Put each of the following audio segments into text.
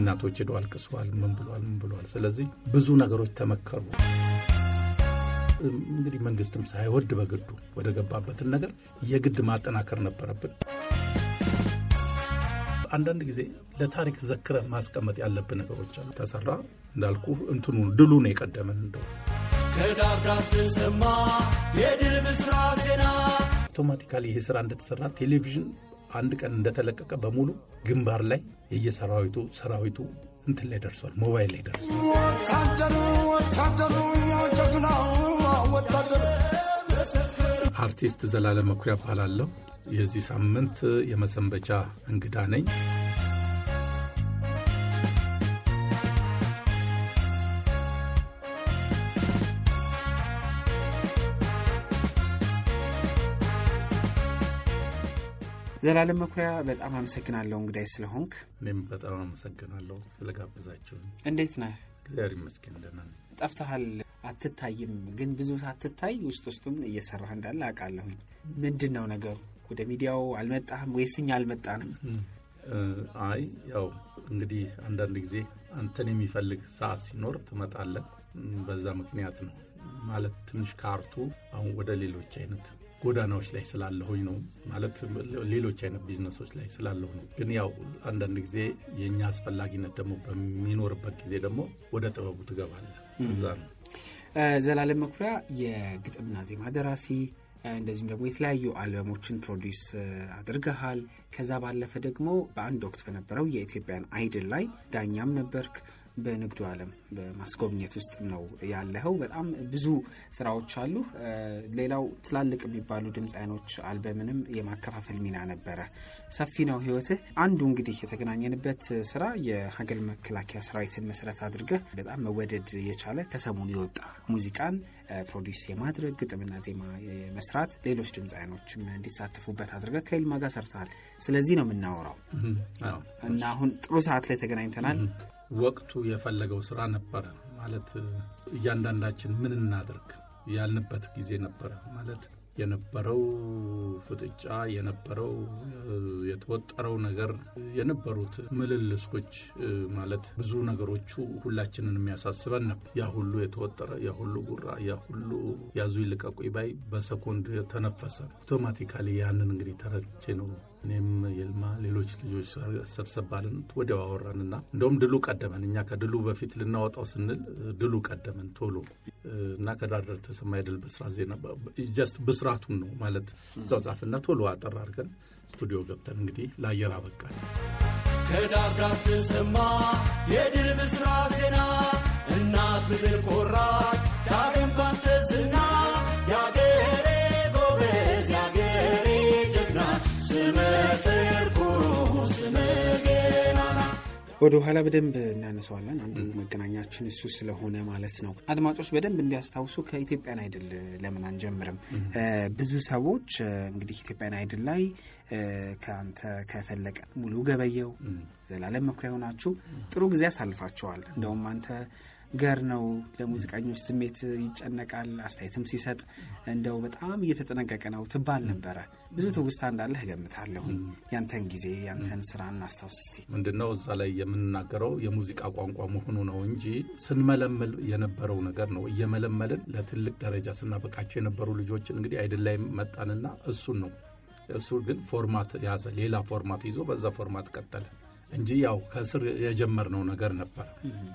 እናቶች ሄደው አልቅሰዋል። ምን ብሏል ምን ብሏል። ስለዚህ ብዙ ነገሮች ተመከሩ። እንግዲህ መንግስትም ሳይወድ በግዱ ወደ ገባበትን ነገር የግድ ማጠናከር ነበረብን። አንዳንድ ጊዜ ለታሪክ ዘክረ ማስቀመጥ ያለብን ነገሮች አሉ። ተሰራ እንዳልኩ እንትኑ ድሉ ነው የቀደመን እንደው ከዳር ዳር ተሰማ የድል ብስራት ዜና አውቶማቲካሊ ይሄ ስራ እንደተሰራ ቴሌቪዥን አንድ ቀን እንደተለቀቀ በሙሉ ግንባር ላይ የየሰራዊቱ ሰራዊቱ እንትን ላይ ደርሷል፣ ሞባይል ላይ ደርሷል። ወታደሩ ወታደሩ ጀግናው ወታደሩ አርቲስት ዘላለም መኩሪያ እባላለሁ። የዚህ ሳምንት የመሰንበቻ እንግዳ ነኝ። ዘላለም መኩሪያ በጣም አመሰግናለሁ እንግዳይ ስለሆንክ። እኔም በጣም አመሰግናለሁ ስለጋበዛችሁ። እንዴት ነህ? እግዚአብሔር ይመስገን ደህና ነኝ። ጠፍተሃል፣ አትታይም። ግን ብዙ ሳትታይ ውስጥ ውስጡን እየሰራህ እንዳለ አውቃለሁኝ። ምንድን ነው ነገሩ? ወደ ሚዲያው አልመጣህም ወይስ እኛ አልመጣንም? እ፣ አይ ያው እንግዲህ አንዳንድ ጊዜ አንተን የሚፈልግ ሰዓት ሲኖር ትመጣለህ። እም፣ በዛ ምክንያት ነው ማለት ትንሽ ካርቱ አሁን ወደ ሌሎች አይነት ጎዳናዎች ላይ ስላለሁኝ ነው ማለት ሌሎች አይነት ቢዝነሶች ላይ ስላለሁ ነው። ግን ያው አንዳንድ ጊዜ የእኛ አስፈላጊነት ደግሞ በሚኖርበት ጊዜ ደግሞ ወደ ጥበቡ ትገባለህ። እዛ ነው እ፣ ዘላለም መኩሪያ የግጥምና ዜማ ደራሲ እ፣ እንደዚሁም ደግሞ የተለያዩ አልበሞችን ፕሮዲውስ እ፣ አድርገሃል። ከዛ ባለፈ ደግሞ በአንድ ወቅት በነበረው የኢትዮጵያን አይድል ላይ ዳኛም ነበርክ። በንግዱ ዓለም በማስጎብኘት ውስጥ ነው ያለኸው። በጣም ብዙ ስራዎች አሉ። እ፣ ሌላው ትላልቅ የሚባሉ ድምፃያኖች አልበምንም የማከፋፈል ሚና ነበረ። ሰፊ ነው ህይወትህ። አንዱ እንግዲህ የተገናኘንበት ስራ የሀገር መከላከያ ሰራዊትን መሰረት አድርገህ በጣም መወደድ የቻለ ከሰሞኑ የወጣ ሙዚቃን እ፣ ፕሮዲውስ የማድረግ ግጥምና ዜማ የመስራት ሌሎች ድምፃያኖችም እንዲሳተፉበት አድርገህ ከይልማ ጋር ሰርተሃል። ስለዚህ ነው የምናወራው እም፣ አዎ። እና አሁን ጥሩ ሰዓት ላይ ተገናኝተናል። ወቅቱ የፈለገው ስራ ነበረ ማለት እያንዳንዳችን ምን እናድርግ ያልንበት ጊዜ ነበረ ማለት የነበረው ፍጥጫ የነበረው እ፣ የተወጠረው ነገር የነበሩት ምልልሶች እ፣ ማለት ብዙ ነገሮቹ ሁላችንን የሚያሳስበን ነበር። ያ ሁሉ የተወጠረ ያ ሁሉ ጉራ ያ ሁሉ ያዙ ይልቀቁኝ ባይ በሰኮንድ ተነፈሰ። አውቶማቲካሊ ያንን እንግዲህ ተረድቼ ነው እኔም የልማ ሌሎች ልጆች ሰብሰብ ባልን ወዲያው አወራንና እንደውም ድሉ ቀደመን። እኛ ከድሉ በፊት ልናወጣው ስንል ድሉ ቀደመን ቶሎ እና ከዳር ዳር ተሰማ የድል ብስራት ዜና ጀስት ብስራቱን ነው ማለት እዛው ጻፍና ቶሎ አጠር አድርገን ስቱዲዮ ገብተን እንግዲህ ለአየር አበቃል። ከዳር ዳር ተሰማ የድል ብስራት ዜና እናት ምድር ኮራች ዳግም ባንተ ዝና የአገሬ ጎበዝ የአገሬ ጀግና ስመ ጥርኩሩ ስመ ገናና ወደ ኋላ በደንብ እናነሳዋለን። አንዱ መገናኛችን እሱ ስለሆነ ማለት ነው። አድማጮች በደንብ እንዲያስታውሱ ከኢትዮጵያን አይድል ለምን አንጀምርም? ብዙ ሰዎች እ፣ እንግዲህ ኢትዮጵያን አይድል ላይ እ፣ ከአንተ ከፈለቀ ሙሉ ገበየው፣ ዘላለም መኩሪያ ሆናችሁ ጥሩ ጊዜ አሳልፋችኋል። እንደውም አንተ ገር ነው ለሙዚቀኞች ስሜት ይጨነቃል፣ አስተያየትም ሲሰጥ እንደው በጣም እየተጠነቀቀ ነው ትባል ነበረ። ብዙ ትውስታ እንዳለህ እገምታለሁኝ። ያንተን ጊዜ ያንተን ስራ እናስታውስ እስቲ። ምንድነው እዛ ላይ የምንናገረው የሙዚቃ ቋንቋ መሆኑ ነው እንጂ ስንመለምል የነበረው ነገር ነው። እየመለመልን ለትልቅ ደረጃ ስናበቃቸው የነበሩ ልጆችን እንግዲህ አይድል ላይ መጣንና እሱን ነው እሱ ግን ፎርማት ያዘ። ሌላ ፎርማት ይዞ በዛ ፎርማት ቀጠለ እንጂ ያው ከስር የጀመርነው ነገር ነበር።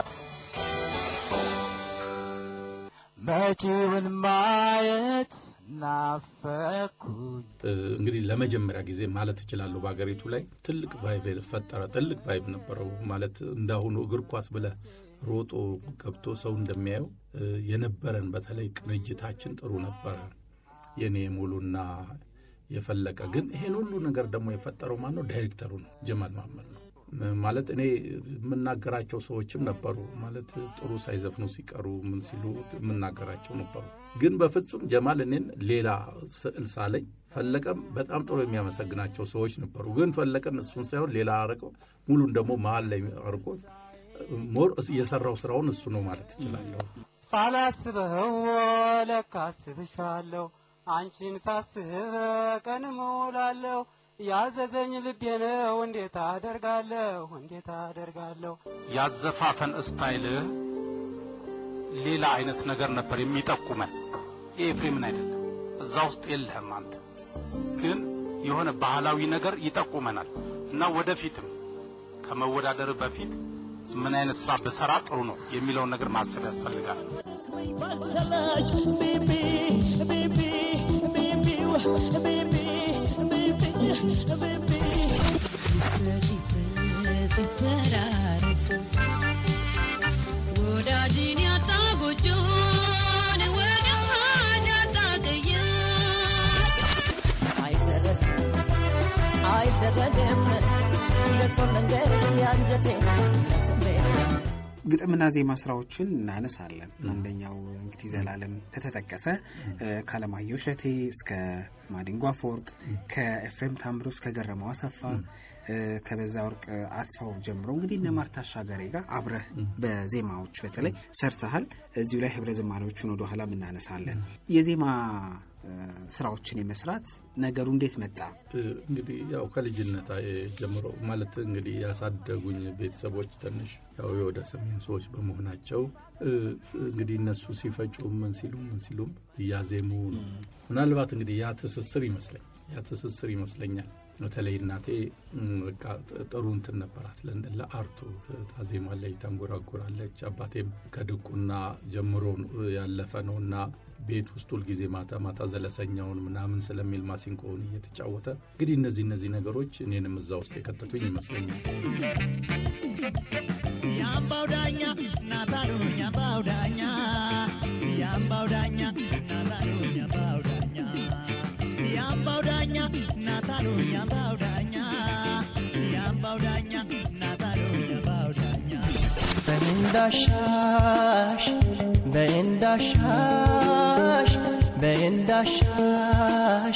መጪውን ማየት ናፈኩኝ። እ፣ እንግዲህ ለመጀመሪያ ጊዜ ማለት እችላለሁ በሀገሪቱ ላይ ትልቅ ቫይቭ ፈጠረ። ትልቅ ቫይቭ ነበረው ማለት እንዳሁኑ እግር ኳስ ብለህ ሮጦ ገብቶ ሰው እንደሚያየው እ፣ የነበረን በተለይ ቅንጅታችን ጥሩ ነበረ። የኔ ሙሉና የፈለቀ ግን ይሄን ሁሉ ነገር ደግሞ የፈጠረው ማን ነው? ዳይሬክተሩ ነው፣ ጀማል መሀመድ ነው። ማለት እኔ የምናገራቸው ሰዎችም ነበሩ ማለት ጥሩ ሳይዘፍኑ ሲቀሩ ምን ሲሉ የምናገራቸው ነበሩ። ግን በፍጹም ጀማል እኔን ሌላ ስዕል ሳለኝ ፈለቀም በጣም ጥሩ የሚያመሰግናቸው ሰዎች ነበሩ። ግን ፈለቀን እሱን ሳይሆን ሌላ አርቀው ሙሉን ደግሞ መሀል ላይ አርቆ ሞር የሰራው ስራውን እሱ ነው ማለት እችላለሁ። ሳላስበው ለካ አስብሻለሁ፣ አንቺን ሳስብ ቀን እሞላለሁ። ያዘዘኝ ልቤ ነው እንዴት አደርጋለሁ እንዴት አደርጋለሁ ያዘፋፈን ስታይልህ ሌላ አይነት ነገር ነበር የሚጠቁመን። የኤፍሬምን አይደለም፣ እዛ ውስጥ የለህም አንተ። ግን የሆነ ባህላዊ ነገር ይጠቁመናል እና ወደፊትም ከመወዳደር በፊት ምን አይነት ስራ ብሰራ ጥሩ ነው የሚለውን ነገር ማሰብ ያስፈልጋል። ባልሰላች ቢቢ ቢቢ ቢቢው ቢቢ ቢቢ ቢቢ ሲተራረስ ወዳጅን ያጣ ጎጆን ወደ ያጣ ቅያስ አይደረግም አይደረግም ገጾን ልንገርሽ ያንጀቴ ስሜት ግጥምና ዜማ ስራዎችን እናነሳለን። አንደኛው እንግዲህ ዘላለም ከተጠቀሰ ከአለማየሁ እሸቴ እስከ ማዲንጎ አፈወርቅ ከኤፍሬም ታምሩ እስከ ገረመው አሰፋ ከበዛ ወርቅ አስፋው ጀምሮ እንግዲህ እነ ማርታ አሻጋሪ ጋር አብረህ በዜማዎች በተለይ ሰርተሃል። እዚሁ ላይ ህብረ ዝማሬዎቹን ወደኋላ እናነሳለን። የዜማ እ፣ ስራዎችን የመስራት ነገሩ እንዴት መጣ? እንግዲህ ያው ከልጅነት ጀምሮ ማለት እንግዲህ ያሳደጉኝ ቤተሰቦች ትንሽ ያው የወደ ሰሜን ሰዎች በመሆናቸው እ፣ እንግዲህ እነሱ ሲፈጩ ምን ሲሉ ምን ሲሉም እያዜሙ ነው። ምናልባት እንግዲህ ያ ትስስር ይመስለኝ ያ ትስስር ይመስለኛል። በተለይ እናቴ እም፣ በቃ ጥሩ እንትን ነበራት ለ- ለአርቱ ታዜማለች፣ ታንጎራጉራለች። አባቴም ከድቁና ጀምሮ ያለፈ ነው እና ቤት ውስጥ ሁልጊዜ ማታ ማታ ዘለሰኛውን ምናምን ስለሚል ማሲንቆውን እየተጫወተ እንግዲህ እነዚህ እነዚህ ነገሮች እኔንም እዛ ውስጥ የከተቱኝ ይመስለኛል። የአምባው ዳኛ ናታሉኝ የአምባው ዳኛ የአምባው ዳኛ ናታሉኝ የአምባው ዳኛ የአምባው ዳኛ ናታሉኝ የአምባው ዳኛ የአምባው ዳኛ ናታሉኝ የአምባው ዳኛ በእንዳሻሽ በእንዳሻሽ በእንዳሻሽ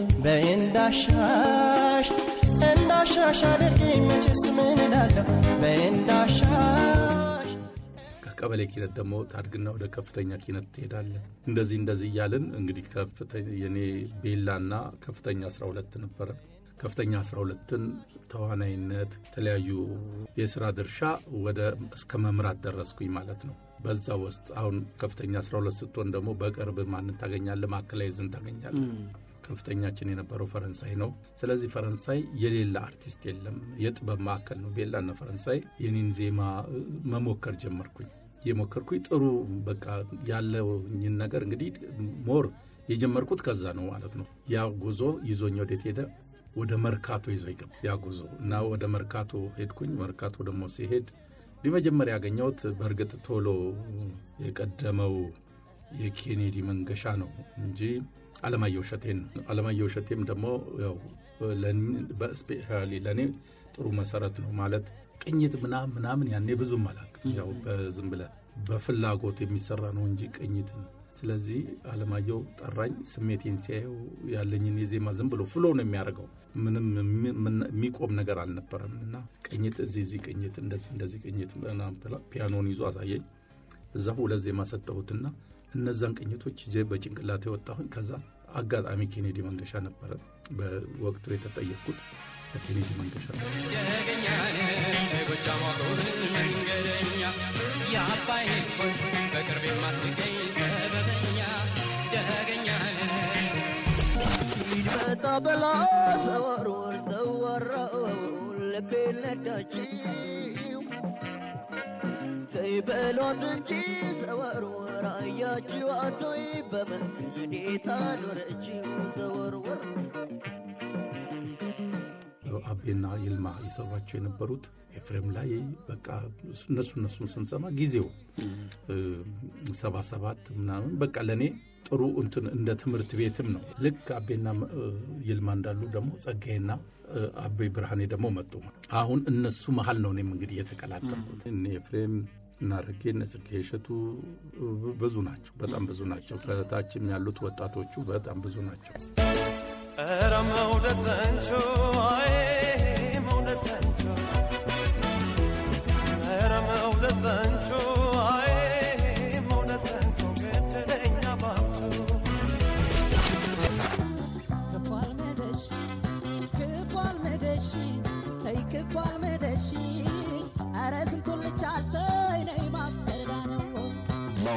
በእንዳሻሽ እንዳሻሽ አድርጊኝ መቼስ ምን እላለሁ በእንዳሻሽ ከቀበሌ ኪነት ደግሞ ታድግና ወደ ከፍተኛ ኪነት ትሄዳለን። እንደዚህ እንደዚህ እያልን እንግዲህ ከፍተ- የኔ ቤላና ከፍተኛ 12 ነበረ። ከፍተኛ 12ን ተዋናይነት፣ የተለያዩ የስራ ድርሻ ወደ እስከ መምራት ደረስኩኝ ማለት ነው። በዛ ውስጥ አሁን ከፍተኛ 12 ስትሆን ደግሞ በቅርብ ማንን ታገኛለ? ማዕከላዊ ዝን ታገኛለ። ከፍተኛችን የነበረው ፈረንሳይ ነው። ስለዚህ ፈረንሳይ የሌላ አርቲስት የለም፣ የጥበብ ማዕከል ነው። ቤላና ፈረንሳይ የኔን ዜማ እ፣ መሞከር ጀመርኩኝ። የሞከርኩኝ ጥሩ በቃ ያለኝን ነገር እንግዲህ ሞር የጀመርኩት ከዛ ነው ማለት ነው። ያ ጉዞ ይዞኝ ወዴት ሄደ? ወደ መርካቶ ይዞ ይገባ ያ ጉዞ እና ወደ መርካቶ ሄድኩኝ። መርካቶ ደግሞ ሲሄድ እንዲህ መጀመሪያ ያገኘሁት በእርግጥ ቶሎ የቀደመው የኬኔዲ መንገሻ ነው እንጂ አለማየሁ እሸቴን ነው። አለማየሁ እሸቴም ደግሞ ያው በስፔሻሊ ለእኔ ጥሩ መሰረት ነው ማለት ቅኝት ምናምን ምናምን ያኔ ብዙም አላውቅም። ያው በዝም ብለህ በፍላጎት የሚሰራ ነው እንጂ ቅኝትን ስለዚህ አለማየሁ ጠራኝ። ስሜቴን ሲያየው ያለኝን የዜማ ዝም ብሎ ፍሎ ነው የሚያደርገው። ምንም የሚ- ምን- የሚቆም ነገር አልነበረም እና ቅኝት እዚህ እዚህ ቅኝት እንደዚህ እንደዚህ ቅኝት ምናምን ብላ ፒያኖን ይዞ አሳየኝ። እዛ ሁለት ዜማ ሰጠሁትና እነዛን ቅኝቶች ይዤ በጭንቅላት የወጣሁኝ። ከዛ አጋጣሚ ኬኔዲ መንገሻ ነበረ በወቅቱ የተጠየቅኩት በኬኔዲ መንገሻ ሰ መጣ በላ ዘወርወር ዘወረው ልቤ ነዳችው ተይ በሏት እንጂ ዘወርወር አያችው አቶይ በመንገዴ ታኖረችው ዘወርወር አቤና ይልማ የሰሯቸው የነበሩት ኤፍሬም ላይ በቃ እነሱ እነሱን ስንሰማ ጊዜው ሰባ ሰባት ምናምን በቃ ለእኔ ጥሩ እንትን እንደ ትምህርት ቤትም ነው። ልክ አቤና እ፣ ይልማ እንዳሉ ደግሞ ጸጋዬና እ፣ አቤ ብርሃኔ ደግሞ መጡ። አሁን እነሱ መሀል ነው እኔም እንግዲህ የተቀላቀልኩት። እነ ኤፍሬም እና ረጌ እነ ጽጌ እሸቱ እ፣ ብዙ ናቸው፣ በጣም ብዙ ናቸው። ከታችም ያሉት ወጣቶቹ በጣም ብዙ ናቸው። ኧረ መውደድ ዘንቾ አይ መውደድ ዘንቾ ኧረ መውደድ ዘንቾ አይ መውደድ ዘንቾ ገደለኛ ባብቶ ክፉ አልመደሽ ክፉ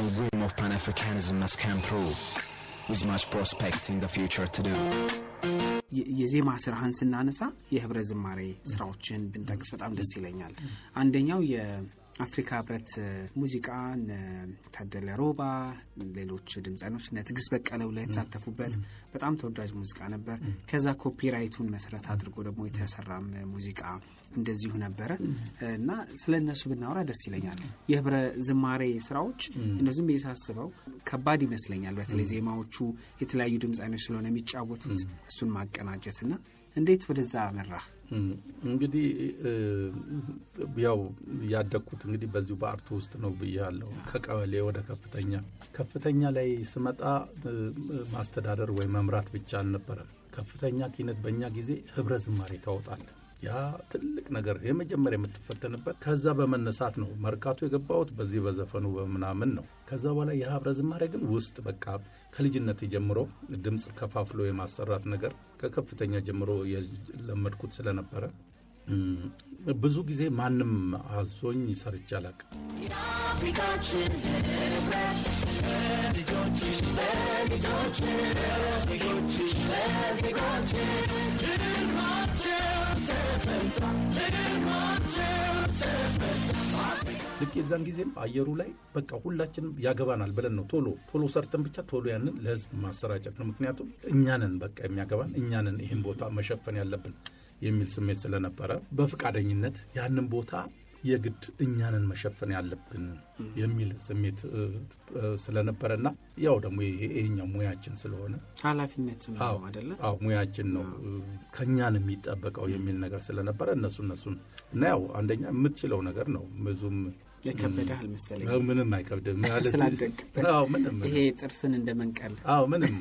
national dream of Pan-Africanism must come through, with much prospect in the future to do. የ- የዜማ ስራህን ስናነሳ የህብረ ዝማሬ ስራዎችን ብንጠቅስ በጣም ደስ ይለኛል። አንደኛው የአፍሪካ ህብረት እ፣ ሙዚቃ እነ ታደለ ሮባ፣ ሌሎች ድምፃኖች እነ ትዕግስት በቀለ ሁላ የተሳተፉበት በጣም ተወዳጅ ሙዚቃ ነበር። ከዛ ኮፒራይቱን መሰረት አድርጎ ደግሞ የተሰራም ሙዚቃ እንደዚሁ ነበረ እና ስለ እነሱ ብናወራ ደስ ይለኛል። የህብረ ዝማሬ ስራዎች እንደ ዝም ብዬ ሳስበው ከባድ ይመስለኛል። በተለይ ዜማዎቹ የተለያዩ ድምፃኖች ስለሆነ የሚጫወቱት እሱን ማቀናጀትና እንዴት ወደዛ መራ? እም፣ እንግዲህ እ፣ ያው ያደግኩት እንግዲህ በዚሁ በአርቱ ውስጥ ነው ብያለሁ። ከቀበሌ ወደ ከፍተኛ ከፍተኛ ላይ ስመጣ እ፣ ማስተዳደር ወይ መምራት ብቻ አልነበረም። ከፍተኛ ኪነት በእኛ ጊዜ ህብረ ዝማሬ ታወጣለ። ያ ትልቅ ነገር የመጀመሪያ የምትፈተንበት። ከዛ በመነሳት ነው መርካቶ የገባሁት በዚህ በዘፈኑ በምናምን ነው። ከዛ በኋላ የህብረ ዝማሬ ግን ውስጥ በቃ ከልጅነት ጀምሮ ድምፅ ከፋፍሎ የማሰራት ነገር ከከፍተኛ ጀምሮ የለመድኩት ስለነበረ እም፣ ብዙ ጊዜ ማንም አዞኝ ሰርቼ አላቅም። ልክ የዛን ጊዜም አየሩ ላይ በቃ ሁላችንም ያገባናል ብለን ነው ቶሎ ቶሎ ሰርተን ብቻ ቶሎ ያንን ለህዝብ ማሰራጨት ነው። ምክንያቱም እኛንን በቃ የሚያገባን እኛንን ይህን ቦታ መሸፈን ያለብን የሚል ስሜት ስለነበረ በፈቃደኝነት ያንን ቦታ የግድ እኛንን መሸፈን ያለብን የሚል ስሜት እ፣ እ፣ ስለነበረና ያው ደግሞ ይሄ- ይሄኛው ሙያችን ስለሆነ ኃላፊነት አዎ ነው አደለ? አዎ ሙያችን ነው እ፣ ከእኛን የሚጠበቀው የሚል ነገር ስለነበረ እነሱ እነሱን እና ያው አንደኛ የምትችለው ነገር ነው ብዙም የከበደህ አልመሰለኝ አዎ፣ ምንም አይከብድም ማለት ስላደግበት አዎ ምንም ይሄ ጥርስን እንደ መንቀል አዎ ምንም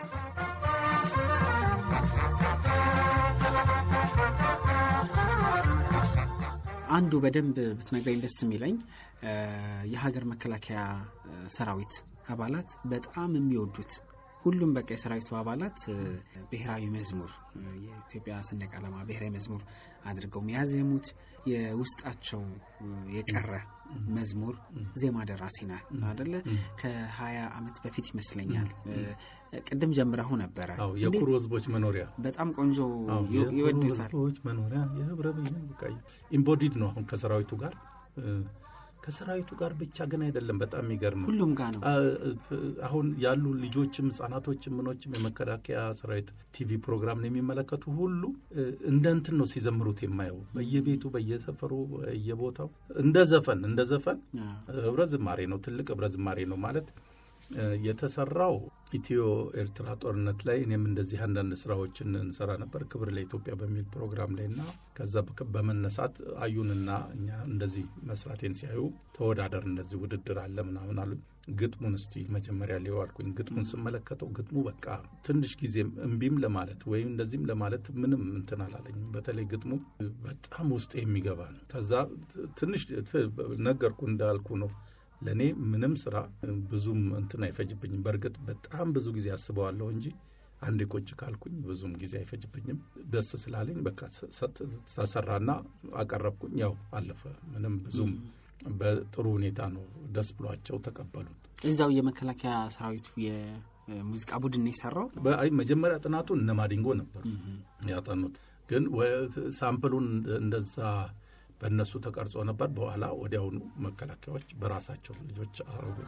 አንዱ በደንብ ብትነግረኝ ደስ የሚለኝ እ፣ የሀገር መከላከያ እ፣ ሰራዊት አባላት በጣም የሚወዱት ሁሉም በቃ የሰራዊቱ አባላት እ፣ ብሔራዊ መዝሙር እ፣ የኢትዮጵያ ሰንደቅ ዓላማ ብሔራዊ መዝሙር አድርገው የሚያዜሙት የውስጣቸው እ፣ የቀረ መዝሙር ዜማ ደራሲ ነህ አደለ? ከሀያ ዓመት በፊት ይመስለኛል እ፣ ቅድም ጀምረሁ ነበረ። አዎ እንዴት የኩሩ ህዝቦች መኖሪያ በጣም ቆንጆ አዎ፣ ይ- የኩሩ ይወዱታል። ህዝቦች መኖሪያ የህብረ ብሔር በቃ ኢምቦዲድ ነው አሁን ከሰራዊቱ ጋር እ፣ ከሰራዊቱ ጋር ብቻ ግን አይደለም። በጣም የሚገርም ሁሉም ጋር ነው። አ- አሁን ያሉ ልጆችም ህጻናቶችም ምኖችም የመከላከያ ሰራዊት ቲቪ ፕሮግራምን የሚመለከቱ ሁሉ እ፣ እንደ እንትን ነው ሲዘምሩት የማየው በየቤቱ በየሰፈሩ በየቦታው እንደ ዘፈን እንደ ዘፈን ህብረ ዝማሬ ነው። ትልቅ ህብረ ዝማሬ ነው ማለት እ፣ የተሰራው ኢትዮ ኤርትራ ጦርነት ላይ እኔም እንደዚህ አንዳንድ ስራዎችን እንሰራ ነበር ክብር ለኢትዮጵያ በሚል ፕሮግራም ላይ እና ከዛ በከ- በመነሳት አዩንና እኛ እንደዚህ መስራቴን ሲያዩ ተወዳደር እንደዚህ ውድድር አለ ምናምን አሉ። ግጥሙን እስቲ መጀመሪያ ሊው አልኩኝ። ግጥሙን ስመለከተው ግጥሙ በቃ ትንሽ ጊዜም እምቢም ለማለት ወይም እንደዚህም ለማለት ምንም እንትን አላለኝም። በተለይ ግጥሙ በጣም ውስጥ የሚገባ ነው። ከዛ ትንሽ ት- ነገርኩ እንዳልኩ ነው ለእኔ ምንም ስራ ብዙም እንትን አይፈጅብኝም። በእርግጥ በጣም ብዙ ጊዜ አስበዋለሁ እንጂ አንዴ ቁጭ ካልኩኝ ብዙም ጊዜ አይፈጅብኝም። ደስ ስላለኝ በቃ ተሰራና አቀረብኩኝ። ያው አለፈ። ምንም ብዙም በጥሩ ሁኔታ ነው ደስ ብሏቸው ተቀበሉት። እዛው የመከላከያ ሰራዊቱ የሙዚቃ ቡድን ነው የሰራው። በአይ መጀመሪያ ጥናቱን እነ ማዲንጎ ነበሩ ያጠኑት፣ ግን ወ- ሳምፕሉን እንደዛ በእነሱ ተቀርጾ ነበር። በኋላ ወዲያውኑ መከላከያዎች በራሳቸው ልጆች አረጉት።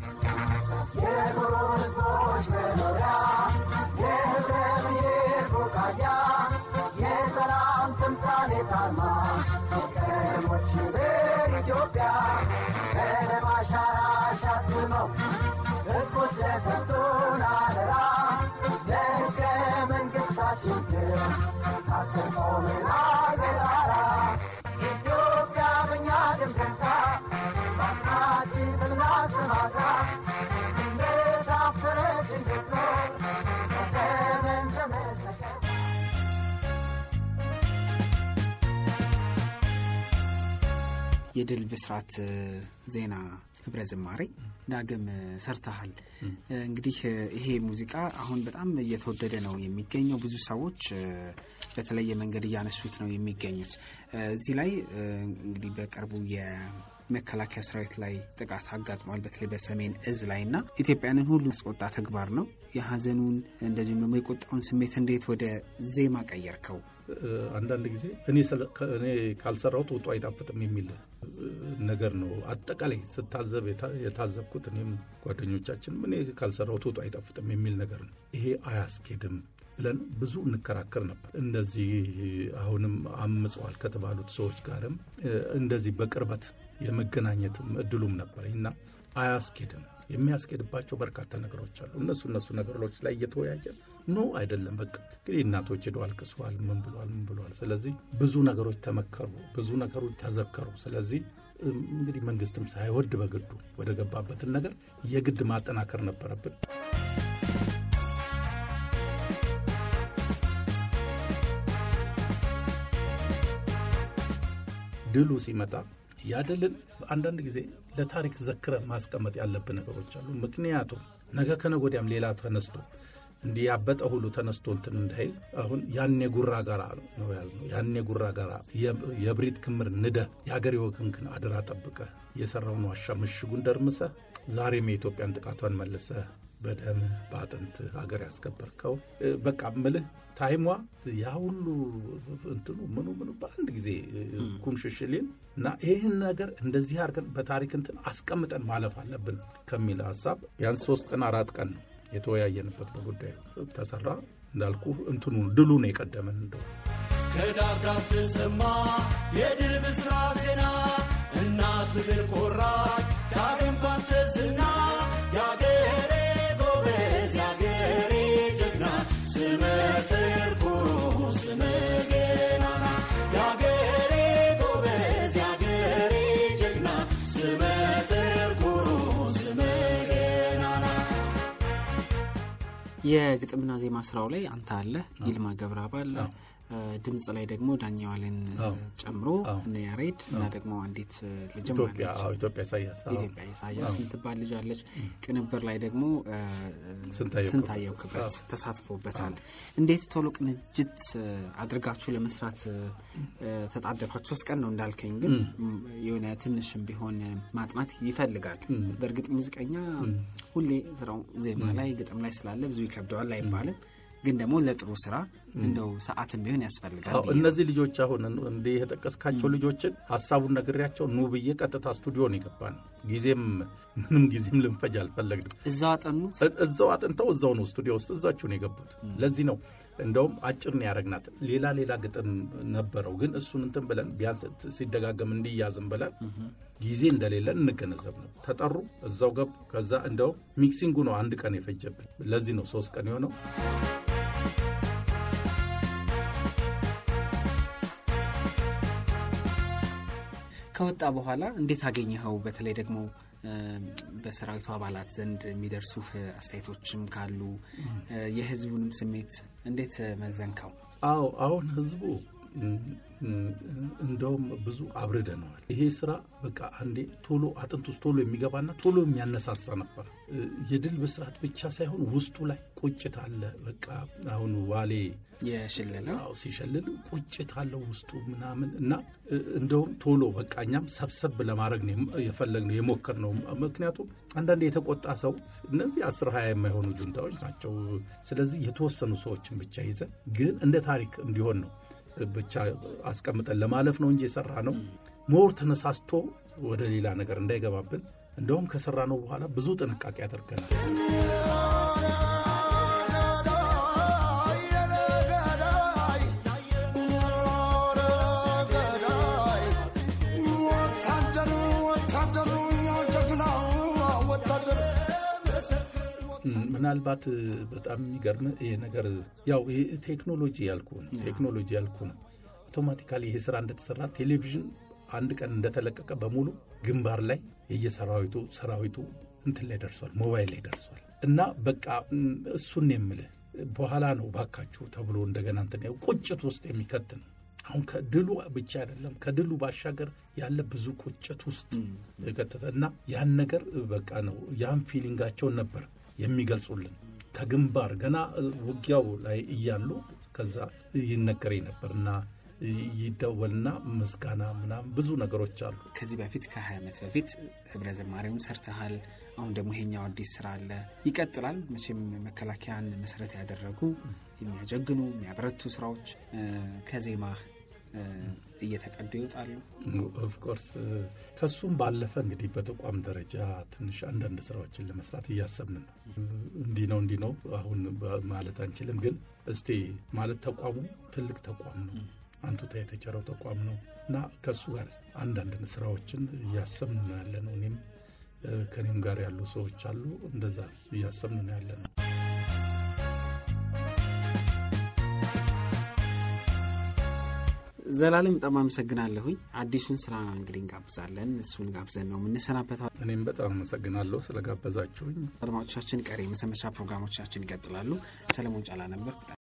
የድል ብስራት እ፣ ዜና ህብረ ዝማሬ ዳግም እ፣ ሰርተሃል። እ፣ እንግዲህ እ፣ ይሄ ሙዚቃ አሁን በጣም እየተወደደ ነው የሚገኘው። ብዙ ሰዎች እ፣ በተለየ መንገድ እያነሱት ነው የሚገኙት። እ፣ እዚህ ላይ እ፣ እንግዲህ በቅርቡ የ መከላከያ ሰራዊት ላይ ጥቃት አጋጥሟል። በተለይ በሰሜን እዝ ላይ እና ኢትዮጵያንን ሁሉ ያስቆጣ ተግባር ነው። የሀዘኑን እንደዚሁም ደግሞ የቁጣውን ስሜት እንዴት ወደ ዜማ ቀየርከው? አንዳንድ ጊዜ እኔ ካልሰራሁት ውጡ አይጣፍጥም የሚል ነገር ነው። አጠቃላይ ስታዘብ የታዘብኩት እኔም ጓደኞቻችንም እኔ ካልሰራሁት ውጡ አይጣፍጥም የሚል ነገር ነው። ይሄ አያስኬድም ብለን ብዙ እንከራከር ነበር። እንደዚህ አሁንም አምጸዋል ከተባሉት ሰዎች ጋርም እንደዚህ በቅርበት የመገናኘትም እድሉም ነበር እና አያስኬድም። የሚያስኬድባቸው በርካታ ነገሮች አሉ። እነሱ እነሱ ነገሮች ላይ እየተወያየ ኖ አይደለም በቃ እንግዲህ እናቶች ሄደው አልቅሰዋል፣ ምን ብሏል፣ ምን ብሏል። ስለዚህ ብዙ ነገሮች ተመከሩ፣ ብዙ ነገሮች ተዘከሩ። ስለዚህ እንግዲህ መንግስትም ሳይወድ በግዱ ወደ ገባበትን ነገር የግድ ማጠናከር ነበረብን። ድሉ ሲመጣ ያደልን አንዳንድ ጊዜ ለታሪክ ዘክረ ማስቀመጥ ያለብን ነገሮች አሉ። ምክንያቱም ነገ ከነገ ወዲያም ሌላ ተነስቶ እንዲህ ያበጠ ሁሉ ተነስቶ እንትን እንዳይል አሁን ያን የጉራ ጋራ ነው ያልነው። ያን የጉራ ጋራ የብሪት ክምር ንደህ የአገር ወገንክን አደራ ጠብቀህ የሰራውን ዋሻ ምሽጉን ደርምሰህ ዛሬም የኢትዮጵያን ጥቃቷን መልሰህ በደምህ በአጥንት ሀገር ያስከበርከው በቃ ምልህ ታይሟ ያ ሁሉ እንትኑ ምኑ ምኑ በአንድ ጊዜ ኩምሽሽሌን እና ይህን ነገር እንደዚህ አድርገን በታሪክ እንትን አስቀምጠን ማለፍ አለብን ከሚል ሀሳብ ቢያንስ ሶስት ቀን አራት ቀን ነው የተወያየንበት በጉዳዩ ተሰራ። እንዳልኩ እንትኑ ድሉ ነው የቀደመን እንደው ከዳር ዳር ተሰማ የድል ብስራት ዜና እናት ምድር ኮራች ዳግም ባንተ ዝና የአገሬ ጎበዝ የአገሬ ጀግና ስመ ትርኩሩ ስመ ገናና የአገሬ ጎበዝ የአገሬ ጀግና ስመ ትርኩሩ ስመ ገናና የግጥምና ዜማ ስራው ላይ አንተ አለ፣ ይልማ ገብረአብ አለ፣ ድምፅ ላይ ደግሞ ዳኛዋልን ጨምሮ እነ ያሬድ እና ደግሞ አንዲት ልጅም ኢትዮጵያ አለች። አዎ፣ ኢትዮጵያ ኢሳያስ አዎ። ኢትዮጵያ ኢሳያስ የምትባል ልጅ አለች። ቅንብር ላይ ደግሞ እ፣ ስንታየው ስንታየው ክብረት ተሳትፎበታል። እንዴት ቶሎ ቅንጅት እ፣ አድርጋችሁ ለመስራት እ፣ ተጣደፋችሁ? ሶስት ቀን ነው እንዳልከኝ፣ ግን ም፣ የሆነ ትንሽም ቢሆን ማጥናት ይፈልጋል። በእርግጥ ሙዚቀኛ ሁሌ ስራው ዜማ ላይ ግጥም ላይ ስላለ ብዙ ይከብደዋል አይባልም። ግን ደግሞ ለጥሩ ስራ እንደው ሰዓትም ቢሆን ያስፈልጋል አዎ ብዬ ነው። እነዚህ ልጆች አሁን እንዲህ የጠቀስካቸው ልጆችን ሀሳቡን ነግሬያቸው ኑ ብዬ ቀጥታ ስቱዲዮ ነው የገባ ነው። ጊዜም ምንም ጊዜም ልንፈጅ አልፈለግንም። እዛው አጠኑት። እ- እዛው አጥንተው እዛው ነው ስቱዲዮ ውስጥ እዛችሁ ነው የገቡት። ለዚህ ነው እንደውም አጭር ነው ያደረግናት። ሌላ ሌላ ግጥም ነበረው፣ ግን እሱን እንትን ብለን ቢያንስ ሲደጋገም እንዲያዝም ብለን ጊዜ እንደሌለን እንገነዘብ ነው። ተጠሩ፣ እዛው ገቡ። ከዛ እንደውም ሚክሲንጉ ነው አንድ ቀን የፈጀብን። ለዚህ ነው ሶስት ቀን የሆነው። ከወጣ በኋላ እንዴት አገኘኸው? በተለይ ደግሞ እ፣ በሰራዊቱ አባላት ዘንድ የሚደርሱህ አስተያየቶችም ካሉ እ፣ የህዝቡንም ስሜት እንዴት መዘንከው? አዎ አሁን ህዝቡ እም፣ እም፣ እንደውም ብዙ አብርደነዋል። ይሄ ስራ በቃ አንዴ ቶሎ አጥንት ውስጥ ቶሎ የሚገባና ቶሎ የሚያነሳሳ ነበር። እ፣ የድል ብስራት ብቻ ሳይሆን ውስጡ ላይ ቁጭት አለ። በቃ አሁን ዋሌ የሽለላ አዎ ሲሸልል ቁጭት አለው ውስጡ ምናምን እና እ፣ እንደውም ቶሎ በቃ እኛም ሰብሰብ ለማድረግ ነው የም- የፈለግነው የሞከርነው። ምክንያቱም አንዳንድ የተቆጣ ሰው እነዚህ አስር ሀያ የማይሆኑ ጁንታዎች ናቸው። ስለዚህ የተወሰኑ ሰዎችን ብቻ ይዘን ግን እንደ ታሪክ እንዲሆን ነው ብቻ አስቀምጠን ለማለፍ ነው እንጂ የሰራ ነው ሞር ተነሳስቶ ወደ ሌላ ነገር እንዳይገባብን እንደውም ከሰራ ነው በኋላ ብዙ ጥንቃቄ ያደርገናል። ወታደሩ ወታደሩ ጀግናው ወታደሩ ምናልባት በጣም የሚገርም ይሄ ነገር ያው ይሄ ቴክኖሎጂ ያልኩ ነው ቴክኖሎጂ ያልኩ ነው። አውቶማቲካሊ ይሄ ስራ እንደተሰራ ቴሌቪዥን አንድ ቀን እንደተለቀቀ በሙሉ ግንባር ላይ የየሰራዊቱ ሰራዊቱ እንትን ላይ ደርሷል፣ ሞባይል ላይ ደርሷል። እና በቃ ም፣ እሱን የምልህ በኋላ ነው ባካችሁ ተብሎ እንደገና እንትን ያው ቁጭት ውስጥ የሚከት ነው። አሁን ከድሉ ብቻ አይደለም ከድሉ ባሻገር ያለ ብዙ ቁጭት ውስጥ የከተተ እና ያን ነገር በቃ ነው ያን ፊሊንጋቸውን ነበር የሚገልጹልን ከግንባር ገና ውጊያው ላይ እያሉ ከዛ ይነገረኝ ነበር እና ይደወልና ምስጋና ምናምን ብዙ ነገሮች አሉ። ከዚህ በፊት ከ20 ዓመት በፊት ህብረ ዘማሪውን ሰርተሃል። አሁን ደግሞ ይሄኛው አዲስ ስራ አለ፣ ይቀጥላል። መቼም መከላከያን መሰረት ያደረጉ የሚያጀግኑ የሚያበረቱ ስራዎች እ፣ ከዜማ እ፣ እየተቀዱ ይወጣሉ። ኦፍኮርስ ከሱም ባለፈ እንግዲህ በተቋም ደረጃ ትንሽ አንዳንድ ስራዎችን ለመስራት እያሰብን ነው። እንዲህ ነው እንዲህ ነው አሁን ማለት አንችልም፣ ግን እስቲ ማለት ተቋሙ ትልቅ ተቋም ነው፣ አንቱታ የተቸረው ተቋም ነው እና ከእሱ ጋር አንዳንድ ስራዎችን እያሰብን ነው ያለ ነው። እኔም እ፣ ከኔም ጋር ያሉ ሰዎች አሉ፣ እንደዛ እያሰብን ነው ያለ ነው። ዘላለም በጣም አመሰግናለሁኝ። አዲሱን ስራ እንግዲህ እንጋብዛለን። እሱን ጋብዘን ነው የምንሰናበተው። እኔም በጣም አመሰግናለሁ ስለጋበዛችሁኝ። አድማጮቻችን፣ ቀሪ የመሰንበቻ ፕሮግራሞቻችን ይቀጥላሉ። ሰለሞን ጫላ ነበርኩ።